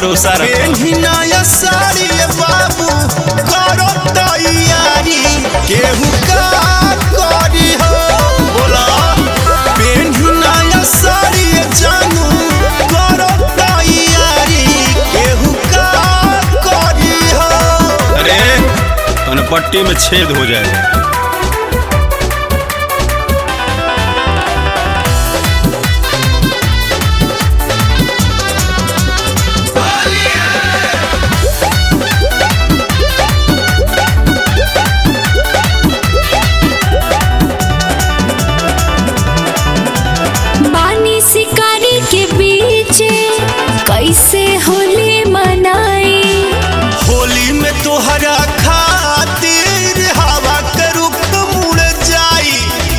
भरोसा रख पेन्हिनाया साड़ी बाबू करो तैयारी केहू का करी हो बोला पेन्हिनाया साड़ी जानू करो तैयारी केहू का करी हो अरे तन पट्टी में छेद हो जाएगा बानी शिकारी के बीच कैसे होली मनाई होली में तोहरा खातिर हवा के रुख मुड़ जाई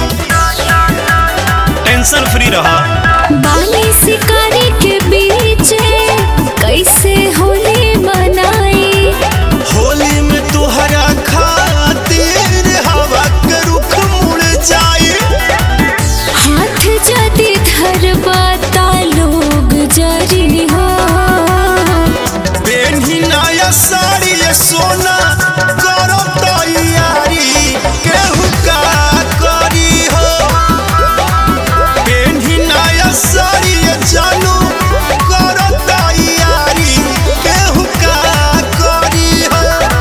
टेंशन फ्री रहा बानी शिकारी के बीच कैसे होली मनाई होली में तोहरा खातिर हवा के रुख मुड़ जाई हाथ जदि धरबाता लोग जरी हो पेन्ही नया साड़ी ये सोना करो तैयारी केहू का करी हो पेन्ही नया साड़ी ये जानू करो तैयारी केहू का करी हो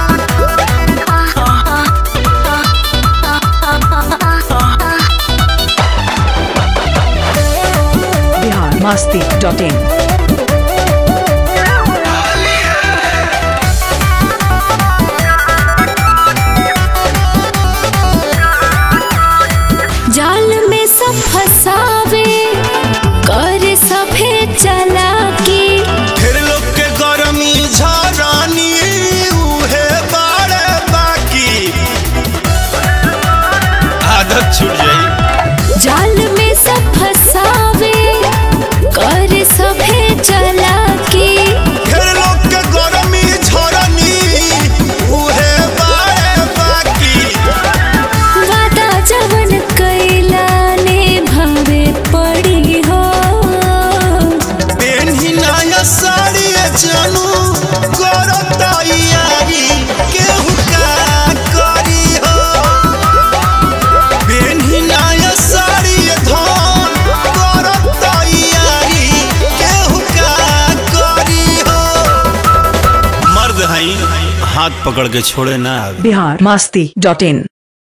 बिहार मस्ती डॉट इन जाल में सब फसावे कर सभे चला के फिर लोग के गरमी झरानी उहे बाड़े बाकी आदत छूट जाई जाल में सब फसावे कर सभे चला के फिर लोग के गरमी झरानी उहे बाड़े बाकी वादा जवन कैला ने भवे पड़ी हो पेन्ही नया साड़ी जानू करो तैयारी केहू का करी हो पेन्ही नया साड़ी धान करो तैयारी केहू का करी हो मर्द हई हाथ पकड़ के छोड़े ना आवे बिहार मस्ती डॉट इन